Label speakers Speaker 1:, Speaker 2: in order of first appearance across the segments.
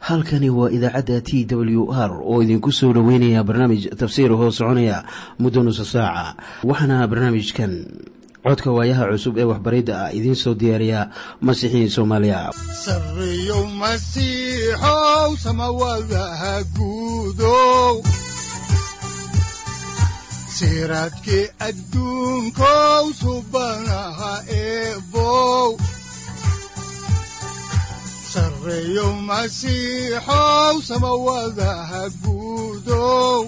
Speaker 1: halkani waa idaacadda t w r oo idinku soo dhoweynaya barnaamij tafsiir hoo soconaya muddo nusa saaca waxaana barnaamijkan codka waayaha cusub ee waxbaridda ah idiin soo diyaariya masiixiin soomaaliya
Speaker 2: sareyow masiixow samawadaha guudow siraadkii adduunkow subanaha eebow sareyow masiixow samawadaha guudow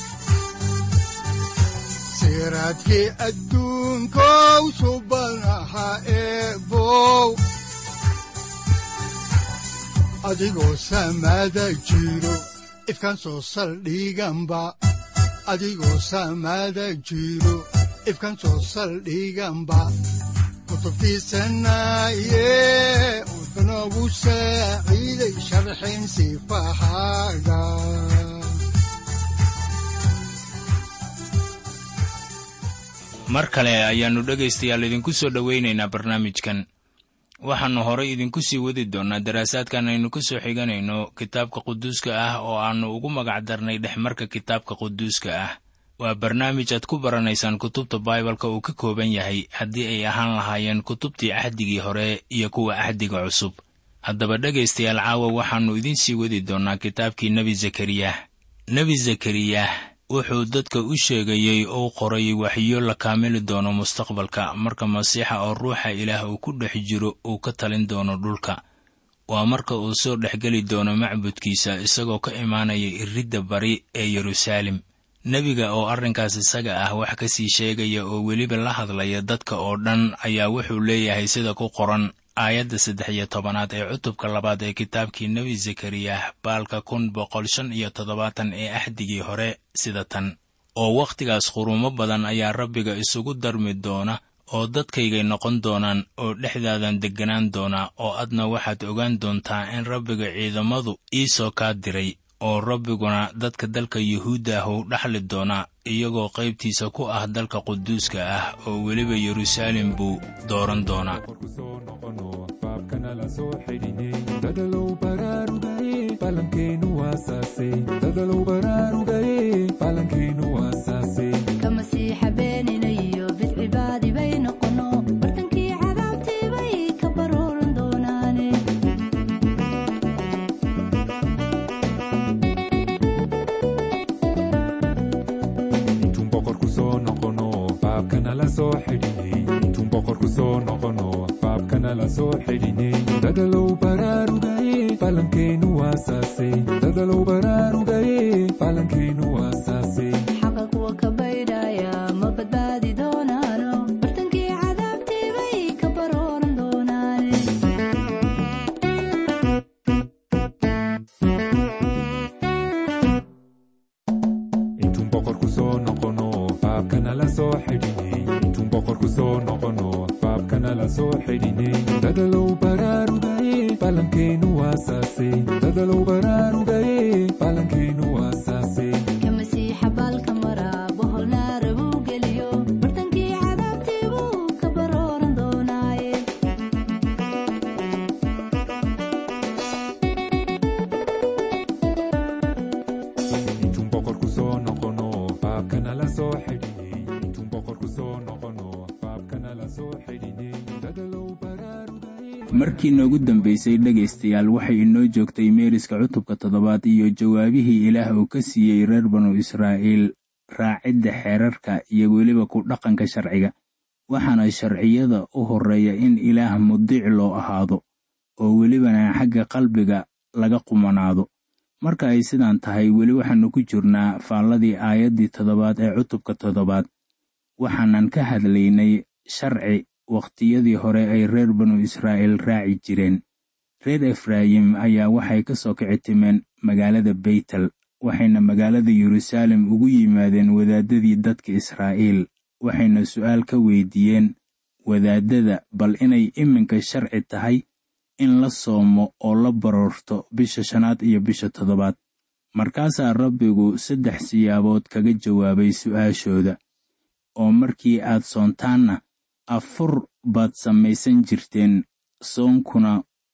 Speaker 2: siraadkii adduunkow subanaha eebow adigoo samaada jiro ifkan soo saldhiganba adigoo samaada jiro ifkan soo saldhiganba kutubtiisanaye wuxunogu saaciiday sharxin sifahaaga
Speaker 3: mar kale ayaannu dhegaystayaal idinku soo dhowaynaynaa barnaamijkan waxaannu horay idinku sii wadi doonnaa daraasaadkan aynu ka soo xiganayno kitaabka quduuska ah oo aannu ugu magac darnay dhexmarka kitaabka quduuska ah waa barnaamij aad ku baranaysaan kutubta baibalka uu ka kooban yahay haddii ay ahaan lahaayeen kutubtii cahdigii hore iyo kuwa cahdiga cusub haddaba dhegaystayaal caawa waxaannu idiin sii wadi doonnaa kitaabkii nebi zakariyah nebi zakariyah wuxuu dadka u sheegayey ou qoray waxyo la kaamili doono mustaqbalka marka masiixa oo ruuxa ilaah uu ku dhex jiro uu ka talin doono dhulka waa marka uu soo dhexgeli doono macbudkiisa isagoo ka imaanaya iridda bari ee yeruusaalem nebiga oo arrinkaas isaga ah wax ka sii sheegaya oo weliba la hadlaya dadka oo dhan ayaa wuxuu leeyahay sida ku qoran aayadda saddex iyo tobanaad ee cutubka labaad ee kitaabkii nebi zakariyah baalka kun boqol shan iyo toddobaatan ee axdigii hore sida tan oo wakhtigaas quruumo badan ayaa rabbiga isugu darmi doona oo dadkaygay noqon doonaan oo dhexdaadan degganaan doona oo adna waxaad ogaan doontaa in rabbiga ciidamadu iisoo kaa diray oo rabbiguna dadka dalka yuhuudda ah uu dhaxli doonaa iyagoo qaybtiisa ku ah dalka quduuska ah oo weliba yeruusaalem buu dooran doonaa
Speaker 4: dadalow baraarugaye falankeenu waasaase dadalow baraarugaye falankeenu waasaase
Speaker 5: ka masiixa beeninayo bidcibaadi bay noqono bartankii cadaabtii bay ka baruuran doonaane
Speaker 4: intuun boqorku soo noqono faabkana la soo xidhinay intuun boqorku soo noqono faabkana la soo xidhinay dadalow baraarugaye falankeenu waasaase dadalow baraarugaye falankeenu waasaase
Speaker 5: xaqa kuwa ka baydhaya ma badbaadi doonaano bartankii cadaabtii bay ka baruuran doonaane
Speaker 4: intuun boqorku soo noqono faabkana la soo xidhinay intuun boqorku soo noqono faabkana la soo xidhinay dadalow baraarugaye falankeenu waasaase dadalow baraarugaye falankeenu waasaase
Speaker 5: ka masiixa baalka mara bohol naara buu geliyo bartankii cadaabtii buu ka baruuran doonaaye
Speaker 4: intuun boqorku soo noqono faabkana la soo xidhinay intuun boqorku soo noqono faabkana la soo xidhinay dadalow baraarugaye
Speaker 3: markii noogu dambaysay dhegaystayaal waxay inoo joogtay meeriska cutubka toddobaad iyo jawaabihii ilaah uu ka siiyey reer banu israa'iil raacidda xeerarka iyo weliba ku dhaqanka sharciga waxaana sharciyada u horreeya in ilaah mudiic loo ahaado oo welibana xagga qalbiga laga qumanaado marka ay sidaan tahay weli waxaannu ku jirnaa faalladii aayaddii toddobaad ee cutubka toddobaad waxaanan ka hadlaynay sharci wakhtiyadii hore ay reer banu israa'iil raaci jireen reer efraayim ayaa waxay ka soo kici timeen magaalada beytel waxayna magaalada yeruusaalem ugu yimaadeen wadaaddadii dadka israa'iil waxayna su'aal ka weydiiyeen wadaaddada bal inay iminka sharci tahay in la soomo oo la baroorto bisha shanaad iyo bisha toddobaad markaasaa rabbigu saddex siyaabood kaga jawaabay su'aashooda oo markii aad soontaanna afur baad samaysan jirteen soonkuna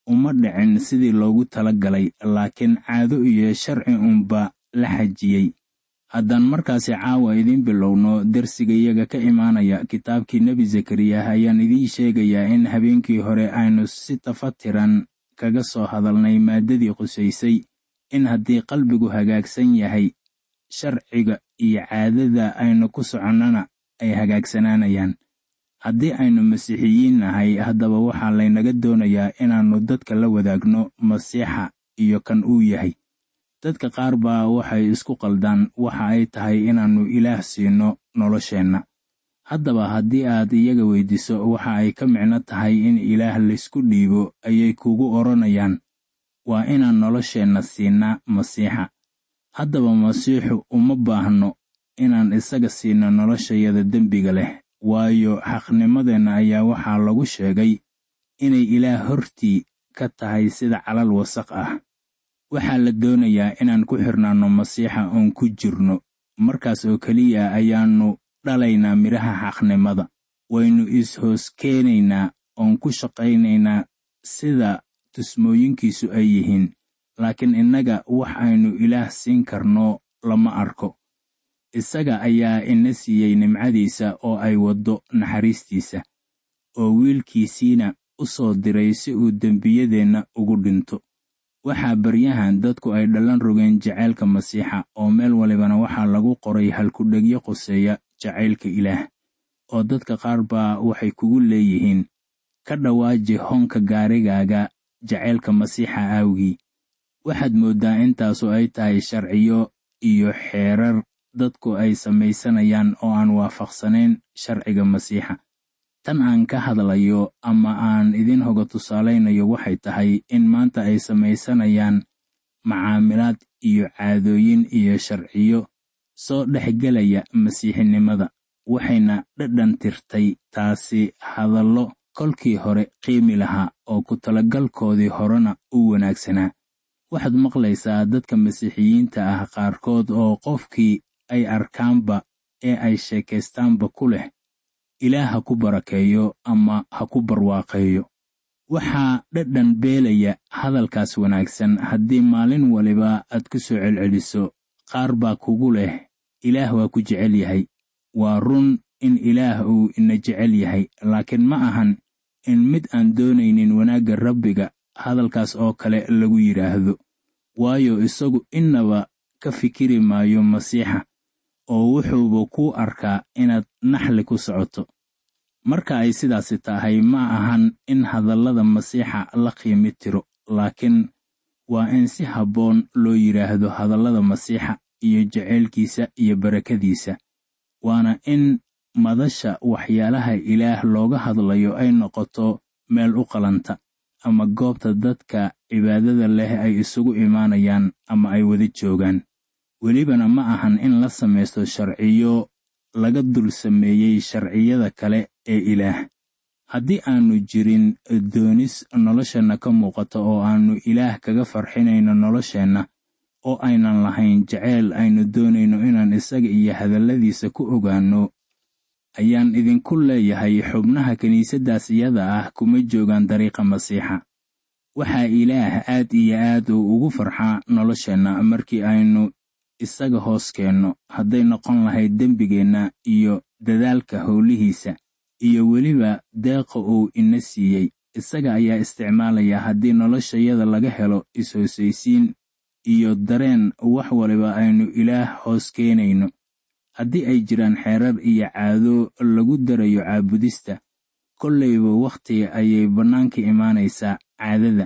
Speaker 3: uma dhicin sidii loogu tala galay laakiin caado iyo sharci unba la xajiyey haddaan markaasi caawa idiin bilowno darsiga iyaga ka imaanaya kitaabkii nebi zakariya ayaan idiin sheegayaa in habeenkii hore aynu si tafatiran kaga soo hadalnay maaddadii qusaysay in haddii qalbigu hagaagsan yahay sharciga iyo caadada aynu ku soconnana ay hagaagsanaanayaan haddii aynu masiixiyiin nahay haddaba waxaa laynaga doonayaa inaannu dadka la wadaagno masiixa iyo kan uu yahay dadka qaar baa waxay isku qaldaan waxa ay tahay inaannu ilaah siino nolosheenna haddaba haddii aad iyaga weydiiso waxa ay ka micno tahay in ilaah laysku dhiibo ayay kugu odhanayaan waa inaan nolosheenna siinaa masiixa haddaba masiixu uma baahno inaan isaga siino noloshayada dembiga leh waayo xaqnimadeenna ayaa waxaa lagu sheegay inay ilaah hortii ka tahay sida calal wasaq ah waxaa la doonayaa inaan ku xirnaanno masiixa oon ku jirno markaas oo keliya ayaannu dhalaynaa midhaha xaqnimada waynu is-hoos keenaynaa oon ku shaqaynaynaa sida tusmooyinkiisu ay yihiin laakiin innaga wax aynu ilaah siin karno lama arko isaga ayaa ina siiyey nimcadiisa oo ay waddo naxariistiisa oo wiilkiisiina u soo diray si uu dembiyadeenna ugu dhinto waxaa baryahan dadku ay dhallan rogeen jacaylka masiixa oo meel walibana waxaa lagu qoray halkudhegyo qoseeya jacaylka ilaah oo dadka qaar baa waxay kugu leeyihiin ka dhawaaji hoonka gaarigaaga jacaylka masiixa aawgii waxaad mooddaa intaasu ay tahay sharciyo iyo xeerar dadku ay samaysanayaan oo aan waafaqsanayn sharciga masiixa tan aan ka hadlayo ama aan idin hoga tusaalaynayo waxay tahay in maanta ay samaysanayaan macaamilaad iyo caadooyin iyo sharciyo soo dhexgelaya masiixinimada waxayna dhadhan tirtay taasi hadallo kolkii hore qiimi lahaa oo ku talagalkoodii horena u wanaagsanaa waxaad maqlaysaa dadka masiixiyiinta ah qaarkood oo qofkii ay arkaanba ee ay sheekaystaanba ku leh ilaah ha ku barakeeyo ama ha ku barwaaqeeyo waxaa dhadhan beelaya hadalkaas wanaagsan haddii maalin waliba aad ku soo celceliso qaar baa kugu leh ilaah waa ku jecel yahay waa run in ilaah uu ina jecel yahay laakiin ma ahan in mid aan doonaynin wanaagga rabbiga hadalkaas oo kale lagu yidhaahdo waayo isagu innaba ka fikiri maayo masiixa oo wuxuuba kuu arkaa inaad naxli ku socoto marka ay sidaasi tahay ma ahan in hadallada masiixa la qiimi tiro laakiin waa in si habboon loo yidhaahdo hadallada masiixa iyo jaceylkiisa iyo barakadiisa waana in madasha waxyaalaha ilaah looga hadlayo ay noqoto meel u qalanta ama goobta dadka cibaadada leh ay isugu imaanayaan ama ay wada joogaan welibana ma ahan in la samaysto sharciyo laga dul sameeyey sharciyada kale ee ilaah haddii aannu jirin doonis nolosheenna ka muuqata oo aannu ilaah kaga farxinayno nolosheenna oo aynan lahayn jaceyl aynu doonayno inaan isaga iyo hadalladiisa ku ogaanno ayaan idinku leeyahay xubnaha kiniisaddaas iyada ah kuma joogaan dariiqa masiixa waxaa ilaah aad iyo aad uu ugu farxaa nolosheenna markii aynu isaga hoos keenno hadday noqon lahayd dembigeenna iyo dadaalka howlihiisa iyo weliba deeqa uu ina siiyey isaga ayaa isticmaalaya haddii noloshayada laga helo is-hoosaysiin iyo dareen wax waliba aynu ilaah hoos keenayno haddii ay jiraan xeerar iyo caado lagu darayo caabudista kollayba wakhti ayay bannaanka imaanaysaa caadada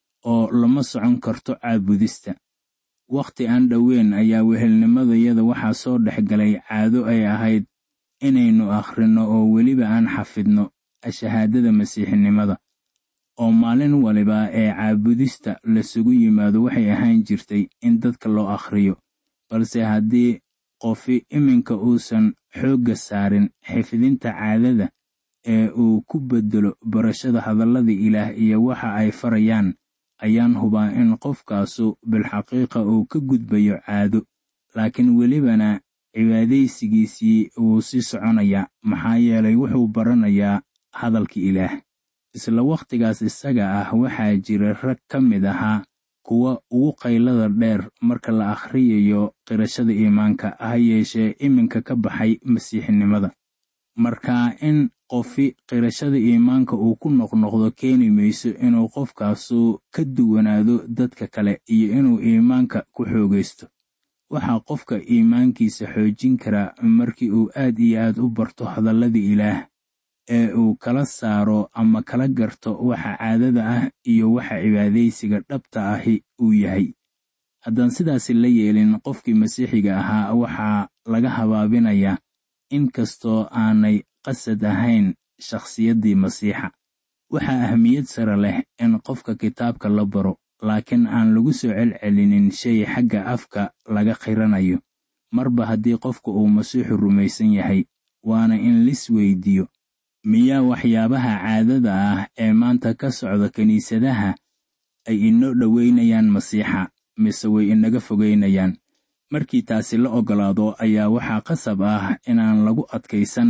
Speaker 3: oo lama socon karto caabudista wakhti aan dhoweyn ayaa wehelnimadayada waxaa soo dhex galay caado ay ahayd inaynu akhrinno oo weliba aan xafidno shahaadada masiixinimada oo maalin waliba ee caabudista lasugu yimaado waxay ahaan jirtay in dadka loo akhriyo balse haddii qofi iminka uusan xoogga saarin xifdinta caadada ee uu ku beddelo barashada hadallada ilaah iyo waxa ay farayaan ayaan hubaa in qofkaasu bilxaqiiqa uu ka gudbayo caado laakiin welibana cibaadaysigiisii wuu sii soconayaa maxaa yeelay wuxuu baranayaa hadalka ilaah isla wakhtigaas isaga ah waxaa jira rag ka mid ahaa kuwa ugu qaylada dheer marka la akhriyayo qirashada iimaanka ha yeeshee iminka ka baxay masiixinimada marka in qofi qirashada iimaanka uu ku noqnoqdo keeni mayso inuu qofkaasu ka duwanaado dadka kale iyo inuu iimaanka ku xoogaysto waxaa qofka iimaankiisa xoojin karaa markii uu aad iyo aad u barto hadallada ilaah ee uu kala saaro ama kala garto waxa caadada ah iyo waxa cibaadaysiga dhabta ahi uu yahay haddaan sidaasi la yeelin qofkii masiixiga ahaa waxaa laga habaabinayaa inkastoo aanay qasad ahayn shakhsiyaddii masiixa waxaa ahmiyad sare leh in qofka kitaabka la baro laakiin aan lagu soo celcelinin shay xagga afka laga qiranayo marba haddii qofka uu masiixu rumaysan yahay waana in lis weydiiyo miyaa waxyaabaha caadada ah ee maanta ka socda kiniisadaha ay inoo dhoweynayaan masiixa mise way inaga fogeynayaan markii taasi la oggolaado ayaa waxaa qasab ah inaan lagu adkaysan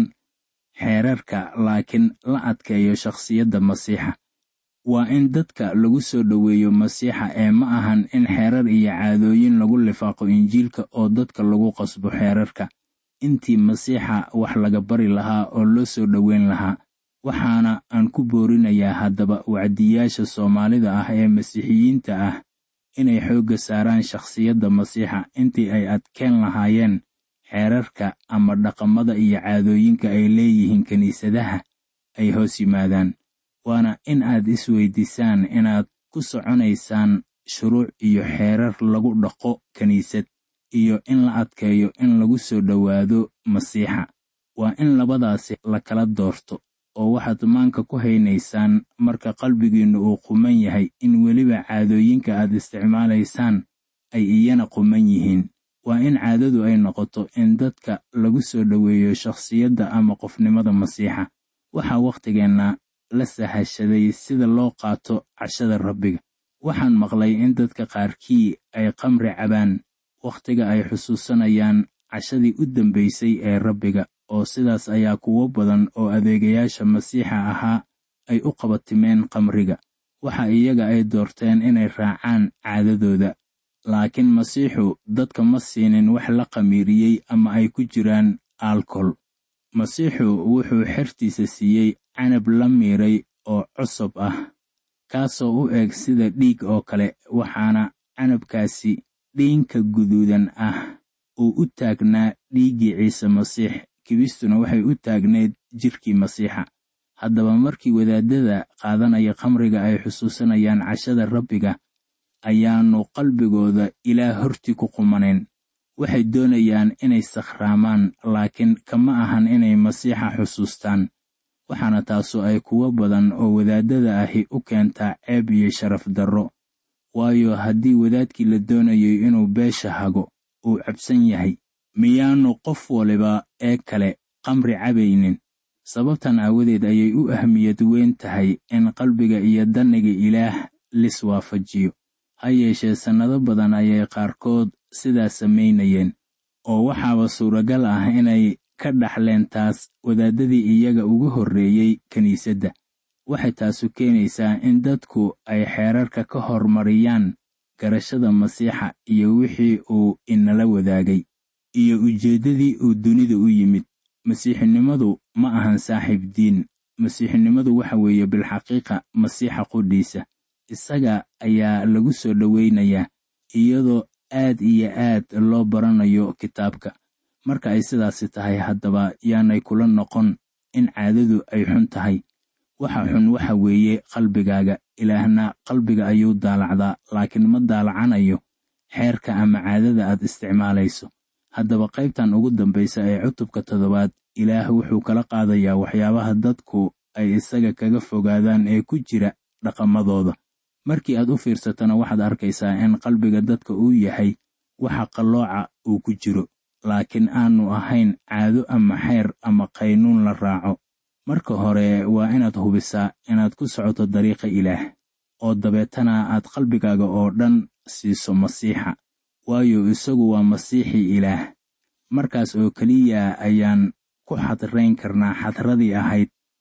Speaker 3: xeerarka laakiin la adkeeyo shakhsiyadda masiixa waa in dadka lagu soo dhoweeyo masiixa ee ma ahan in xeerar iyo caadooyin lagu lifaaqo injiilka oo dadka lagu qasbo xeerarka intii masiixa wax laga bari lahaa oo loo soo dhoweyn lahaa waxaana aan ku boorinayaa haddaba wacdiyaasha soomaalida ah ee masiixiyiinta ah inay xoogga saaraan shakhsiyadda masiixa intii ay adkeen lahaayeen xeerarka ama dhaqamada iyo caadooyinka ay leeyihiin kiniisadaha ay hoos yimaadaan waana in aad isweydiisaan inaad ku soconaysaan shuruuc iyo xeerar lagu dhaqo kiniisad iyo in la adkeeyo in lagu soo dhowaado masiixa waa in labadaasi la kala doorto oo waxaad maanka ku haynaysaan marka qalbigiinnu uu quman yahay in weliba caadooyinka aad isticmaalaysaan ay iyana quman yihiin waa in caadadu ay noqoto in dadka lagu soo dhoweeyo shakhsiyadda ama qofnimada masiixa waxaa wakhtigeenna la sahashaday sida loo qaato cashada rabbiga waxaan maqlay in dadka qaarkii ay qamri cabaan wakhtiga ay xusuusanayaan cashadii u dambaysay ee rabbiga oo sidaas ayaa kuwo badan oo adeegayaasha masiixa ahaa ay u qabatimeen qamriga waxa iyaga ay doorteen inay raacaan caadadooda laakiin masiixu dadka ma siinin wax la qamiiriyey ama ay ku jiraan alkol masiixu wuxuu xertiisa siiyey canab la miiray oo cusub ah kaasoo u eg sida dhiig oo kale waxaana canabkaasi dhiinka guduudan ah uu u taagnaa dhiiggii ciise masiix kibistuna waxay u taagneyd jirkii masiixa haddaba markii wadaadada qaadanaya khamriga ay xusuusanayaan cashada rabbiga ayaannu qalbigooda ilaah hortii ku qumanayn waxay doonayaan inay sakhraamaan laakiin kama ahan inay masiixa xusuustaan waxaana taasu ay kuwo badan oo wadaadada ahi u keentaa ceeb iyo sharaf darro waayo haddii wadaadkii la doonayay inuu beesha hago uu cabsan yahay miyaannu qof waliba ee kale qamri cabaynin sababtan aawadeed ayay u ahmiyad weyn tahay in qalbiga iyo danniga ilaah lis waafajiyo ha yeeshee sannado badan ayay qaarkood sidaas samaynayeen oo waxaaba suuragal ah inay ka dhaxleen taas wadaadadii iyaga ugu horreeyey kiniisadda waxay taasu keenaysaa in dadku ay xeerarka ka hormariyaan garashada masiixa iyo wixii uu inala wadaagay iyo ujeeddadii uu dunida u yimid masiixinimadu ma ahan saaxiib diin masiixinimadu waxa weeye bilxaqiiqa masiixa qudhiisa isaga ayaa lagu soo dhoweynayaa iyadoo aad iyo aad loo baranayo kitaabka marka ay sidaasi tahay haddaba yaanay kula noqon in caadadu ay xun tahay waxa xun waxa weeye qalbigaaga ilaahna qalbiga ayuu daalacdaa laakiin ma daalacanayo xeerka ama caadada aad isticmaalayso haddaba qaybtan ugu dambaysa ee cutubka toddobaad ilaah wuxuu kala qaadayaa waxyaabaha dadku ay isaga kaga fogaadaan ee ku jira dhaqamadooda markii aad u fiirsatana waxaad arkaysaa in qalbiga dadka uu yahay waxa qallooca uu ku jiro laakiin aanu ahayn caado ama xeer ama qaynuun la raaco marka hore waa inaad hubisaa inaad ku socoto dariiqa ilaah oo dabeetana aad qalbigaaga oo dhan siiso masiixa waayo isagu waa masiixii ilaah markaas oo keliya ayaan ku xadrayn karnaa xadradii ahayd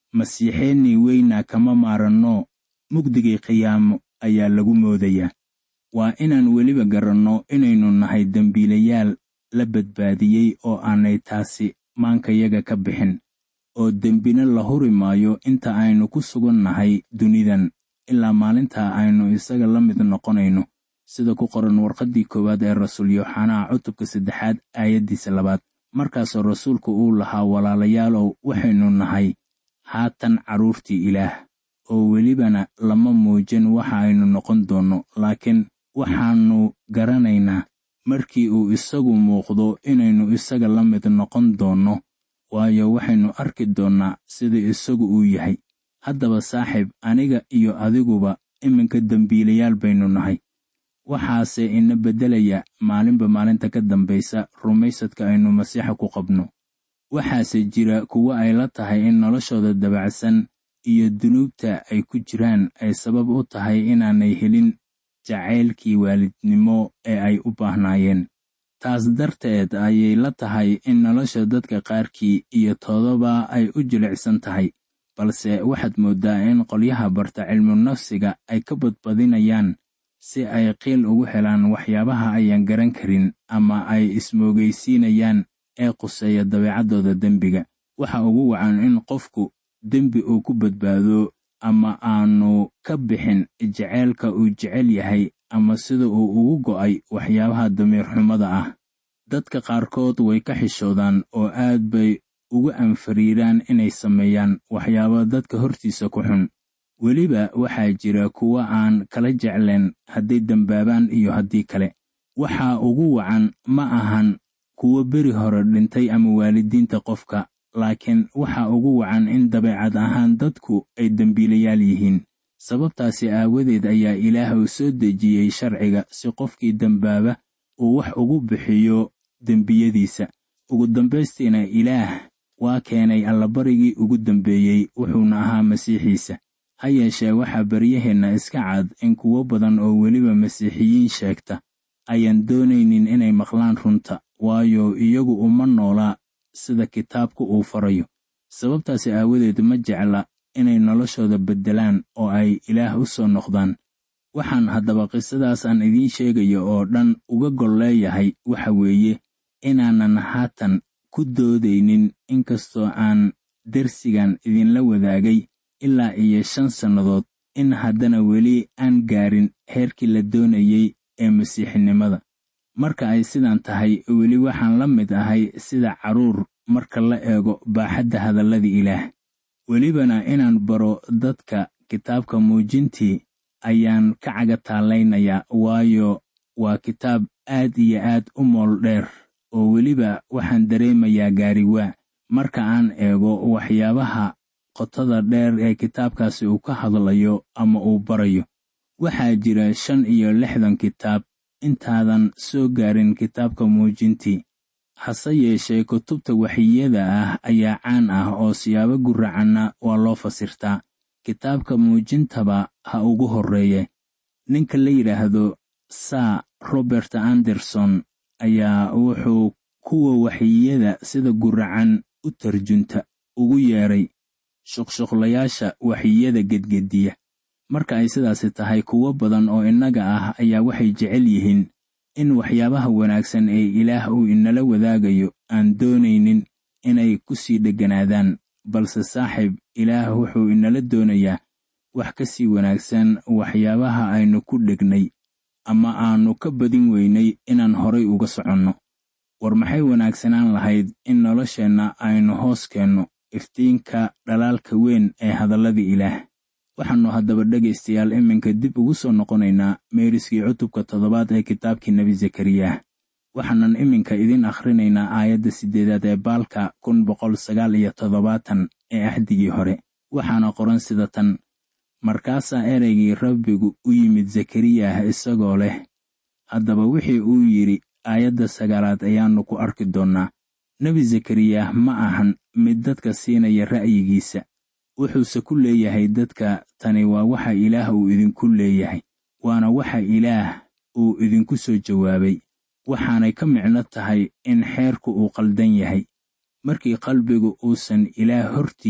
Speaker 3: masiixeennii weynaa kama maaranno mugdigii qiyaamo ayaa lagu moodayaa waa inaan weliba garanno inaynu nahay dembiilayaal la badbaadiyey oo aanay taasi maankayaga ka bixin oo dembina la huri maayo inta aynu ku sugan nahay dunidan ilaa maalintaa aynu isaga la mid noqonayno sida ku qoran warqaddii koowaad ee rasuul yooxanaa cutubka saddexaad aayaddiisa labaad markaasoo rasuulku uu lahaa walaalayaalow waxaynu nahay haatan carruurtii ilaah oo welibana lama muujin waxa aynu noqon doonno laakiin waxaannu garanaynaa markii uu isagu muuqdo inaynu isaga la mid noqon doonno waayo waxaynu arki doonnaa sida isagu uu yahay haddaba saaxiib aniga iyo adiguba iminka dembiilayaal baynu nahay waxaase ina beddelaya maalinba maalinta ka dambaysa rumaysadka aynu masiixa ku qabno waxaase jira kuwo ay la tahay in noloshooda dabacsan iyo dunuubta ay ku jiraan ay sabab u tahay inaanay helin jacaylkii waalidnimo ee ay u baahnaayeen taas darteed ayay la tahay in nolosha dadka qaarkii iyo toodaba ay u jilicsan tahay balse waxaad mooddaa in qolyaha barta cilmu nafsiga ay ka badbadinayaan si ay qiil ugu helaan waxyaabaha ayaan garan karin ama ay ismoogaysiinayaan ee quseeya dabeecaddooda dembiga waxa ugu wacan in qofku dembi uu ku badbaado ama aanu ka bixin jeceylka uu jecel yahay ama sida uu ugu go'ay waxyaabaha damiir xumada ah dadka qaarkood way ka xishoodaan oo aad bay ugu anfariiraan inay sameeyaan waxyaabo dadka hortiisa ku xun weliba waxaa jira kuwo aan kala jecleen hadday dembaabaan iyo haddii kale waxa ugu wacan ma ahan kuwo beri hore dhintay ama waalidiinta qofka laakiin waxa ugu wacan in dabeecad ahaan dadku ay dembiilayaal yihiin sababtaasi aawadeed ayaa ilaah uu soo dejiyey sharciga si qofkii dembaaba uu wax ugu bixiyo dembiyadiisa ugu dambaystiina ilaah waa keenay allabarigii ugu dambeeyey wuxuuna ahaa masiixiisa ha yeeshee waxaa baryaheenna iska cad in kuwo badan oo weliba masiixiyiin sheegta ayaan doonaynin inay maqlaan runta waayo iyagu uma noolaa sida kitaabku uu farayo sababtaasi aawadeed ma jecla inay noloshooda beddelaan oo ay ilaah u soo noqdaan waxaan haddaba qisadaas aan idiin sheegayo oo dhan uga gol leeyahay waxa weeye inaanan haatan ku doodaynin inkastoo aan dersigan idinla wadaagay ilaa iyo shan sannadood in haddana weli aan gaarin heerkii la doonayey ee masiixinimada marka ay sidan tahay weli waxaan la mid ahay sida carruur marka la eego baaxadda hadallada ilaah welibana inaan baro dadka kitaabka muujintii ayaan ka caga taallaynayaa waayo waa kitaab aad iyo aad u mool dheer oo weliba waxaan dareemayaa gaariwaa marka aan eego waxyaabaha qotada dheer ee kitaabkaasi uu ka hadlayo ama uu barayo waxaa jira shan iyo lixdan kitaab intaadan soo gaarin kitaabka muujintii hase yeeshee kutubta waxiyada ah ayaa caan ah oo siyaabo guracanna waa loo fasirtaa kitaabka muujintaba ha ugu horreeye ninka la yidhaahdo saa robert anderson ayaa wuxuu kuwa waxiyada sida guracan u tarjunta ugu yeedhay shuqshuqlayaasha waxiyada gedgediya marka ay sidaasi tahay kuwo badan oo innaga ah ayaa waxay jecel yihiin in waxyaabaha wanaagsan ee ilaah uu inala wadaagayo aan doonaynin inay ku sii dhegganaadaan balse saaxiib ilaah wuxuu inala doonayaa wax ka sii wanaagsan waxyaabaha aynu ku dhegnay ama aanu ka badin weynay inaan horay uga soconno war maxay wanaagsanaan lahayd in nolosheenna aynu hoos keenno iftiinka dhalaalka weyn ee hadallada ilaah waxaannu haddaba dhegaystayaal iminka dib ugu soo noqonaynaa meeriskii cutubka toddobaad ee kitaabkii nebi zakariyah waxaanan iminka idin akhrinaynaa aayadda siddeedaad ee baalka kun boqol sagaal iyo toddobaatan ee axdigii hore waxaana qoran sida tan markaasaa ereygii rabbigu u yimid zakariyah isagoo leh haddaba wixii uu yidhi aayadda sagaalaad ayaannu ku arki doonnaa nebi zakariyah ma ahan mid dadka siinaya ra'yigiisa wuxuuse ku leeyahay dadka tani waa waxa ilaah uu idinku leeyahay waana waxa ilaah uu idinku soo jawaabay waxaanay ka micno tahay in xeerku uu qaldan yahay markii qalbigu uusan ilaah hortii ku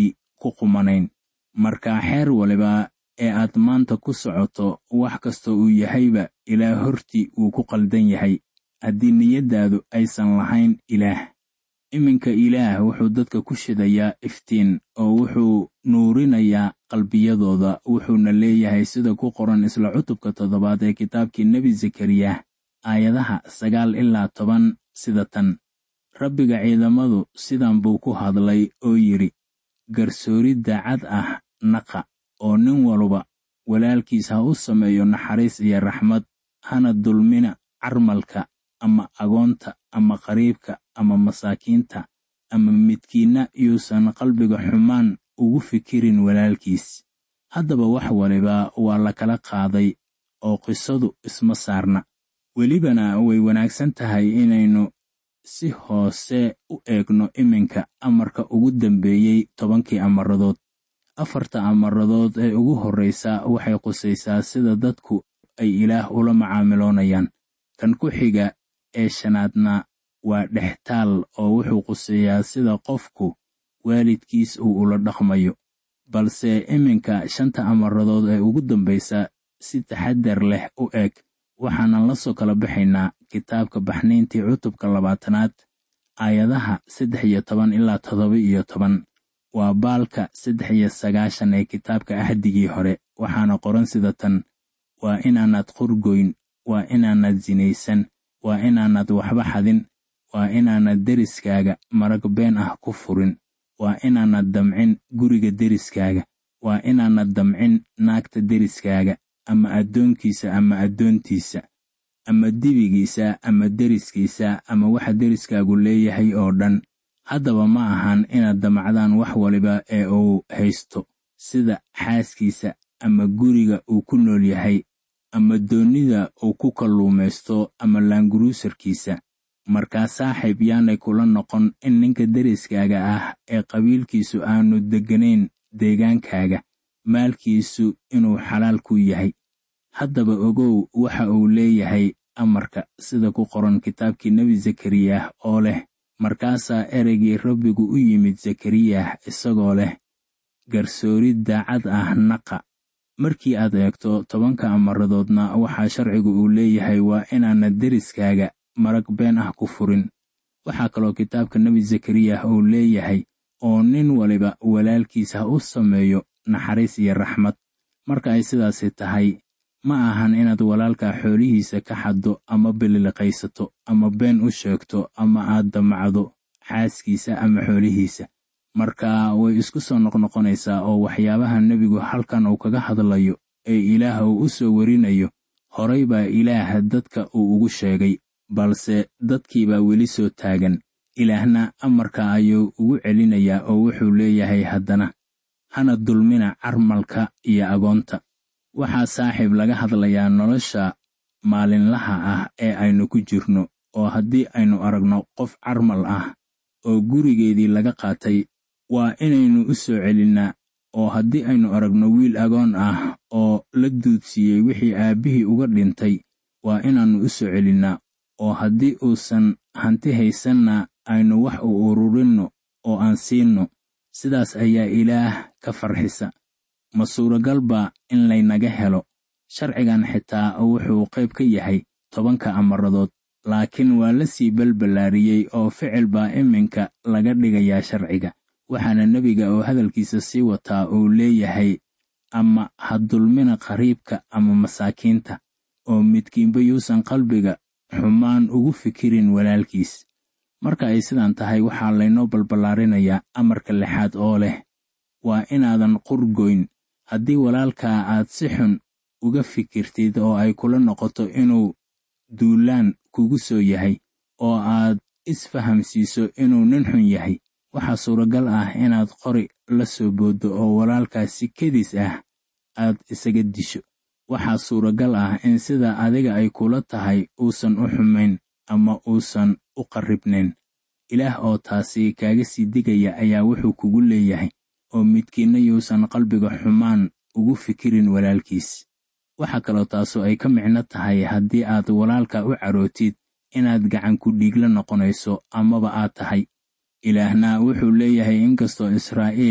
Speaker 3: ku qumanayn markaa xeer waliba ee aad maanta ku socoto wax kasta uu yahayba ilaah hortii wuu ku qaldan yahay haddii niyaddaadu aysan lahayn ilaah iminka ilaah wuxuu dadka ku shidayaa iftiin oo wuxuu nuurinayaa qalbiyadooda wuxuuna leeyahay sida ku qoran isla cutubka toddobaad ee kitaabkii nebi zakariya aayadaha sagaal ilaa toban sida tan rabbiga ciidamadu sidan buu ku hadlay oo yidhi garsoori daacad ah naqa oo nin waluba walaalkiis ha u sameeyo naxariis iyo raxmad hana dulmina carmalka ama agoonta ama qariibka ama masaakiinta ama midkiinna yuusan qalbiga xumaan ugu fikirin walaalkiis haddaba wax waliba waa la kala qaaday oo qisadu isma saarna welibana way wanaagsan tahay inaynu si hoose u eegno iminka amarka ugu dambeeyey tobankii amaradood afarta amaradood ee ugu horreysa waxay qusaysaa sida dadku ay ilaah ula macaamiloonayaan kan ku xiga ee shanaadna waa dhextaal oo wuxuu quseeyaa sida qofku waalidkiis uu ula dhaqmayo balse iminka shanta amaradood ee ugu dambaysa si taxadar leh u eg waxaanan la soo kala baxaynaa kitaabka baxnayntii cutubka labaatanaad aayadaha saddex iyo toban ilaa toddoba iyo toban waa baalka saddex iyo sagaashan ee kitaabka ahdigii hore waxaana qoran sida tan waa inaanad qurgoyn waa inaanad sinaysan waa inaanad waxba xadin waa inaanad deriskaaga marag been ah ku furin waa inaanad damcin guriga deriskaaga waa inaanad damcin naagta deriskaaga ama addoonkiisa ama addoontiisa ama dibigiisa ama deriskiisa ama waxa deriskaagu leeyahay oo dhan haddaba ma ahan inaad damacdaan wax waliba ee uu haysto sida xaaskiisa ama guriga uu ku nool yahay ama doonnida uu ku kalluumaysto ama laanguruusarkiisa markaa saaxiib yaanay kula noqon in ninka deriskaaga ah ee qabiilkiisu aanu degganayn deegaankaaga maalkiisu inuu xalaal ku yahay haddaba ogow waxa uu leeyahay amarka sida ku qoran kitaabkii nebi zakariyah oo leh markaasaa ereygii rabbigu u yimid zakariyah isagoo leh garsoori daacad ah naqa markii aad eegto tobanka amaradoodna waxaa sharcigu uu leeyahay waa inaanad deriskaaga marag been ah ku furin waxaa kaloo kitaabka nebi zakariyah uu leeyahay oo nin waliba walaalkiis ha u sameeyo naxariis iyo raxmad marka ay sidaasi tahay ma ahan inaad walaalka xoolihiisa ka xaddo ama bililiqaysato ama been u sheegto ama aad damacdo xaaskiisa ama xoolihiisa marka way isku soo noqnoqonaysaa oo waxyaabaha nebigu halkan uu kaga hadlayo ee ilaah uu u soo werinayo horay baa ilaah dadka uu ugu sheegay balse dadkiibaa weli soo taagan ilaahna amarka ayuu ugu celinayaa oo wuxuu leeyahay haddana hana dulmina carmalka iyo agoonta waxaa saaxiib laga hadlayaa nolosha maalinlaha ah ee aynu ku jirno oo haddii aynu aragno qof carmal ah oo gurigeedii laga qaatay waa inaynu u soo celinnaa oo haddii aynu aragno wiil agoon ah oo la duudsiiyey wixii aabbihii uga dhintay waa inaannu u soo celinnaa oo haddii uusan hanti haysanna aynu wax u ururinno oo aan siinno sidaas ayaa ilaah ka farxisa ma suuragal baa in laynaga helo sharcigan xitaa wuxuu qayb ka yahay tobanka amaradood laakiin waa la sii balballaariyey oo ficil baa iminka laga dhigayaa sharciga waxaana nebiga oo hadalkiisa sii wataa uu leeyahay ama ha dulmina qariibka ama masaakiinta oo midkiinba yuusan qalbiga xumaan ugu fikirin walaalkiis marka ay sidan tahay waxaa laynoo balballaarinayaa amarka lixaad oo leh waa inaadan qurgoyn haddii walaalkaa aad si xun uga fikirtid oo ay kula noqoto inuu duulaan kugu soo yahay oo aad isfahamsiiso inuu nin xun yahay waxaa suuragal ah inaad qori la soo booddo oo walaalkaas si kedis ah aad isaga disho waxaa suuragal ah in sida adiga ay kula tahay uusan u xumayn ama uusan u qarribnayn ilaah oo taasi kaaga sii digaya ayaa wuxuu kugu leeyahay oo midkiinna yuusan qalbiga xumaan ugu fikirin walaalkiis waxaa kaloo taasu ay ka micno tahay haddii aad walaalka u carootid inaad gacan ku dhiigla noqonayso amaba aad tahay ilaahna wuxuu leeyahay inkastoo israa'iil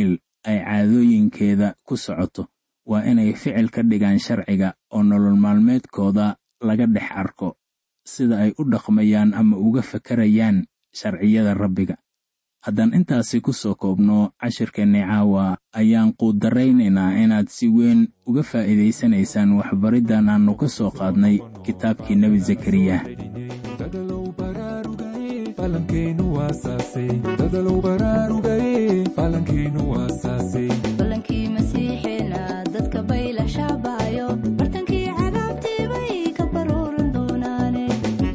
Speaker 3: ay caadooyinkeeda ku socoto waa inay ficil ka dhigaan sharciga oo nolol maalmeedkooda laga dhex arko sida ay u dhaqmayaan ama uga fakarayaan sharciyada rabbiga haddaan intaasi ku soo koobno cashirkeenni caawa ayaan quudaraynaynaa inaad si weyn uga faa'iidaysanaysaan waxbariddan aannu ka soo qaadnay kitaabkii nebi zakariya
Speaker 4: dadalow baraarugaye falankeenu waasaase dadalow baraarugaye falankeenu waasaase
Speaker 5: ballankii masiixeena dadka bayla shaabaayo bartankii cadaabtii bay ka baruuran doonaane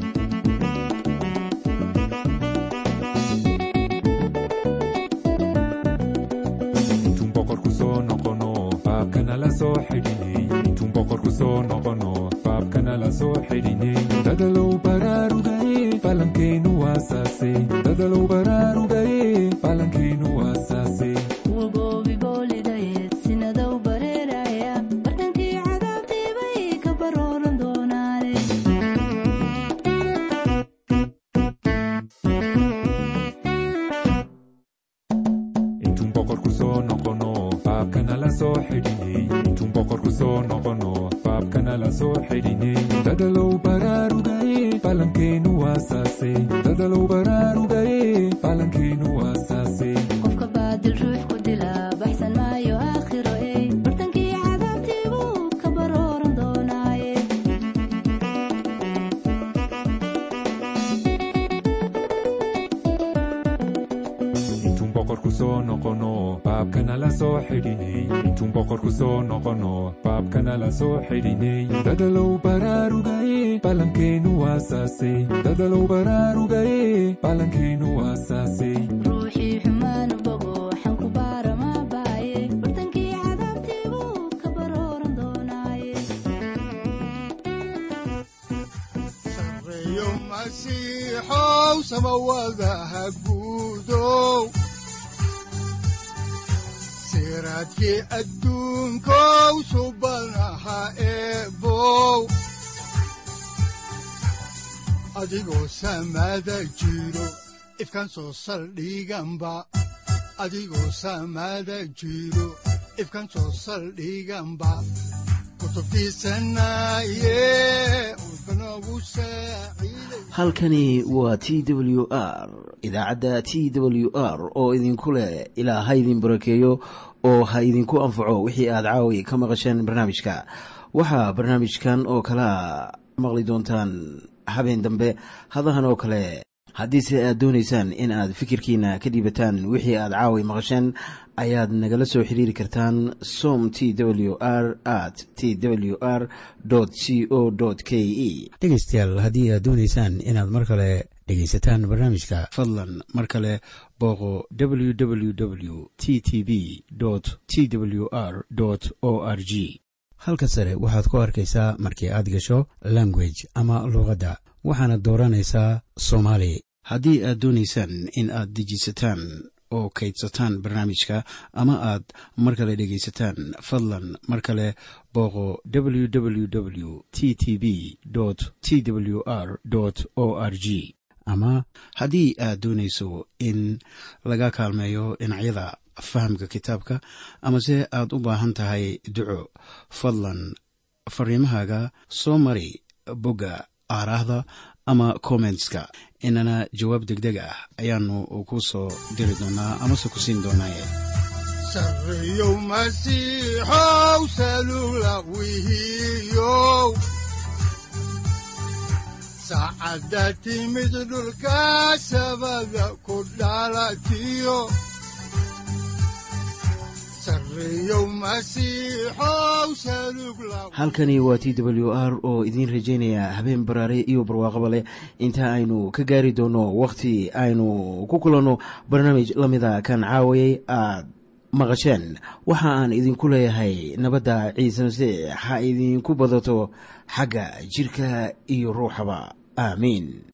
Speaker 4: intuun boqorku soo noqono faabkana la soo xidhinay intuun boqorku soo noqono faabkana la soo xidhinay dadalow baraarugaye falankeenu waasaase dadalow baraarugaye falankeenu waasaase
Speaker 5: kuwa goobi boolidayeed sinadow bareeraya bartankii cadaabtii bay ka baruuran doonaane
Speaker 4: intuun boqorku soo noqono faabkana la soo xidhinay intuun boqorku soo noqono faabkana la soo xidhinay dadalow baraarugaye falankeenu waasaase dadalow baraarugaye falankeenu waasaase
Speaker 5: qofka baadil ruux ku dila baxsan maayo aakhiro ey bartankii cadaabtii buu ka baruuran doonaaye
Speaker 4: intuun boqorku soo noqono faabkana la soo xidhinay intuun boqorku soo noqono faabkana la soo xidhinay dadalow baraarugaye falankeenu waasaase dadalow baraarugaye falankeenu waasaase
Speaker 5: ruuxii xumaanu bogo xanku baara maa baaye bartankii cadaabtii buu ka baruuran doonaaye
Speaker 2: sareeyo masiixow samawadaha guudow siraadkii adduunkow subanaha eebow adigoo samada jiro ifkan soo saldhiganba adigoo samada jiro ifkan soo saldhiganba kutubtiisanaye udbanogu saaciiday
Speaker 1: halkani waa t w r idaacadda t w r oo idinku leh ilaa ha idin barakeeyo oo ha idinku anfaco wixii aad caawi ka maqasheen barnaamijka waxaa barnaamijkan oo kalea maqli doontaan habeen dambe hadahan oo kale haddiise aad doonaysaan in aad fikirkiina ka dhiibataan wixii aad caawi maqasheen ayaad nagala soo xiriiri kartaan som t w r at t w r c o k e
Speaker 6: dhegaystayaal haddii aad doonaysaan inaad mar kale dhegaysataan barnaamijka
Speaker 1: fadlan mar kale booqo www t t b t w r o r g
Speaker 6: halka sare waxaad ku arkaysaa markii aad gasho language ama luuqadda waxaana dooranaysaa soomaali
Speaker 1: haddii aad doonaysaan in aad dejisataan oo kaydsataan barnaamijka ama aad mar kale dhegaysataan fadlan mar kale booqo www t t b t w r o r g ama haddii aad doonayso in laga kaalmeeyo dhinacyada fahamka kitaabka amase aad u baahan tahay duco fadlan fariimahaaga soo mari bogga aaraahda ama kommentska inana jawaab degdeg ah ayaanu ku soo diri doonaa amase ku siin doonaaye
Speaker 2: sareeyow masiixow salula wihiyow saacadda timid dhulka sabada ku dhalatiyo sareeyow masiixow salug la
Speaker 1: halkani waa t w r oo idiin rajaynaya habeen baraare iyo barwaaqaba leh inta aynu ka gaari doono wakhti aynu ku kulanno barnaamij la mida kan caawayay aad maqasheen waxa aan idinku leeyahay nabadda ciise masiix ha idinku badato xagga jirka iyo ruuxaba aamiin